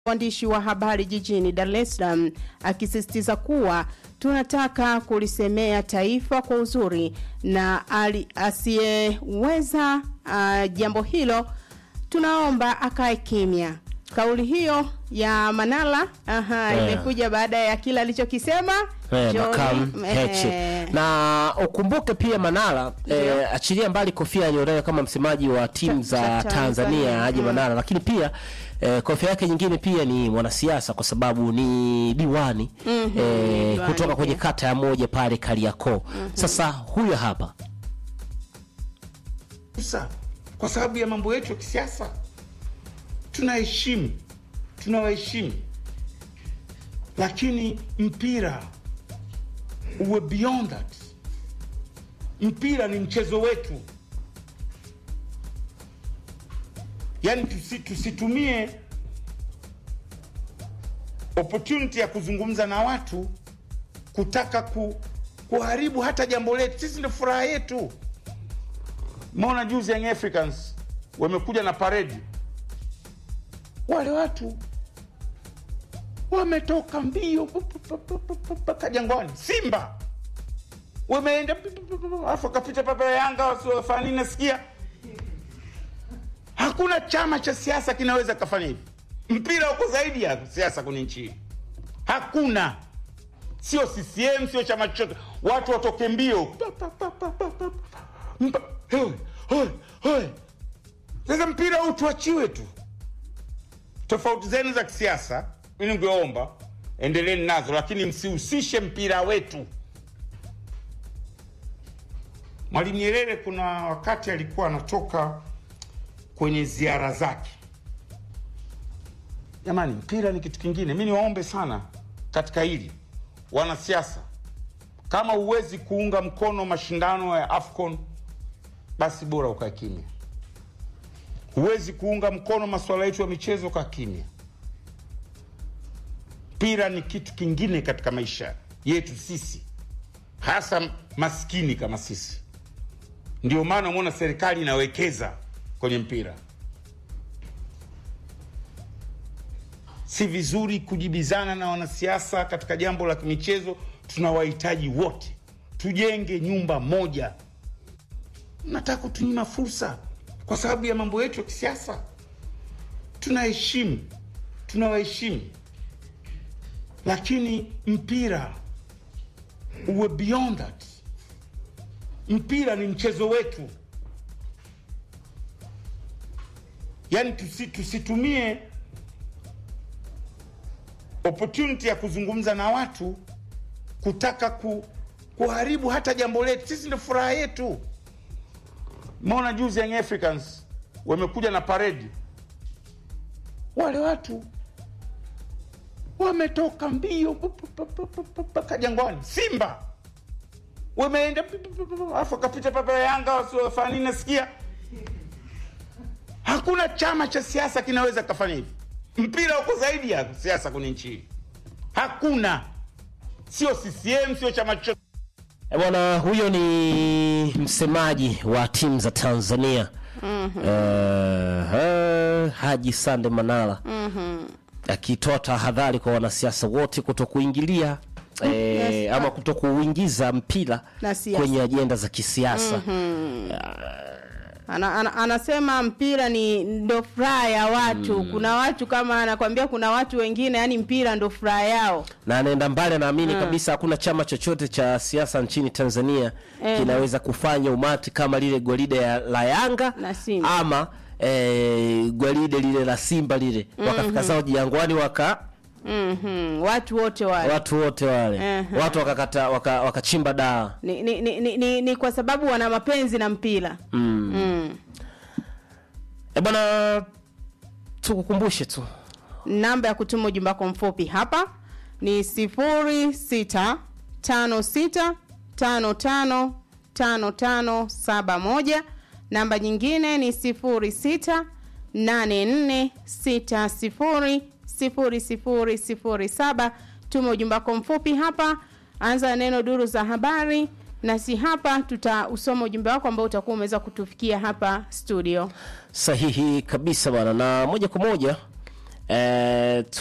waandishi wa habari jijini Dar es Salaam akisisitiza kuwa tunataka kulisemea taifa kwa uzuri na ali- asiyeweza uh, jambo hilo tunaomba akae kimya. Kauli hiyo ya Manara aha, Yeah. imekuja baada ya kile alichokisema Eh, John, Makamu eh, Heche. Na ukumbuke pia Manara eh, achilia mbali kofia aliyonayo kama msemaji wa timu Cha- za cha Tanzania Tanzania, Haji mm. Manara, lakini pia eh, kofia yake nyingine pia ni mwanasiasa kwa sababu ni diwani Mhm, eh, diwani kutoka kwenye pia. kata ya moja pale Kariakoo. Sasa huyo hapa Sasa kwa sababu ya mambo yetu ya kisiasa tunaheshimu, tunawaheshimu, lakini mpira uwe beyond that. Mpira ni mchezo wetu, yaani tusi, tusitumie opportunity ya kuzungumza na watu kutaka ku, kuharibu hata jambo letu. Sisi ndio furaha yetu. Maona juzi Young Africans wamekuja na paredi, wale watu wametoka mbio pu- pu- pu- pu- pu- pu- mpaka Jangwani. Simba wameenda pu- pu- pu- pu- alafu akapita papa ya Yanga wasiofanya nini, nasikia hakuna chama cha siasa kinaweza kafanya hivi. Mpira uko zaidi ya siasa kwenye nchi hii, hakuna sio CCM, sio chama chochote, watu watoke mbio Pa, pa, pa, pa, pa, pa, pa. Mpa- hoi, hoi, hoi. Sasa mpira huu tuachiwe tu. Tofauti zenu za kisiasa, mimi ningeomba endeleeni nazo, lakini msihusishe mpira wetu. Mwalimu Nyerere kuna wakati alikuwa anatoka kwenye ziara zake. Jamani, mpira ni kitu kingine. Mi niwaombe sana katika hili, wanasiasa, kama huwezi kuunga mkono mashindano ya AFCON basi bora ukae kimya. Huwezi kuunga mkono masuala yetu ya michezo, kaa kimya. Mpira ni kitu kingine katika maisha yetu sisi, hasa maskini kama sisi. Ndio maana umeona serikali inawekeza kwenye mpira. Si vizuri kujibizana na wanasiasa katika jambo la michezo. Tunawahitaji wote, tujenge nyumba moja. Nataka kutunyima fursa kwa sababu ya mambo yetu ya kisiasa. Tunaheshimu, tunawaheshimu, lakini mpira uwe beyond that. Mpira ni mchezo wetu, yaani tusi, tusitumie opportunity ya kuzungumza na watu kutaka ku, kuharibu hata jambo letu. Sisi ndio furaha yetu. Maona juzi Young Africans wamekuja na paredi, wale watu wametoka mbio pu- pu- pu- pu- pu- pu- mpaka Jangwani. Simba wameenda pu- pu- pu- pu- alafu akapita papa ya Yanga wasiofanya nini, nasikia hakuna chama cha siasa kinaweza kafanya hivi. Mpira uko zaidi ya siasa kwenye nchi hii, hakuna, sio CCM, sio chama chochote. E bwana, huyo ni msemaji wa timu za Tanzania Eh, Haji Sande Manara akitoa tahadhari kwa wanasiasa wote kuto kuingilia eh, Yes. ama kuto kuingiza mpira Na siasa. kwenye ajenda za kisiasa. ana, ana, anasema mpira ni ndo furaha ya watu kuna watu kama anakwambia kuna watu wengine yani mpira ndo furaha yao na anaenda mbali, anaamini kabisa hakuna chama chochote cha siasa nchini Tanzania Eh. kinaweza kufanya umati kama lile gwaride ya, la Yanga Na Simba. ama eh, gwaride lile la Simba lile wakafika zao Jangwani waka mm watu wote wale watu wote wale Ehe. watu wakakata waka, wakachimba dawa ni, ni, ni, ni, ni, ni kwa sababu wana mapenzi na mpira mm. mm. E bwana, tukukumbushe tu namba ya kutuma ujumbe wako mfupi hapa ni sifuri sita tano sita tano tano tano tano saba moja namba nyingine ni sifuri sita nane nne sita sifuri sifuri sifuri sifuri saba tuma ujumbe wako mfupi hapa anza na neno duru za habari nasi hapa tutausoma ujumbe wako ambao utakuwa umeweza kutufikia hapa studio sahihi kabisa bwana, na moja kwa moja eh,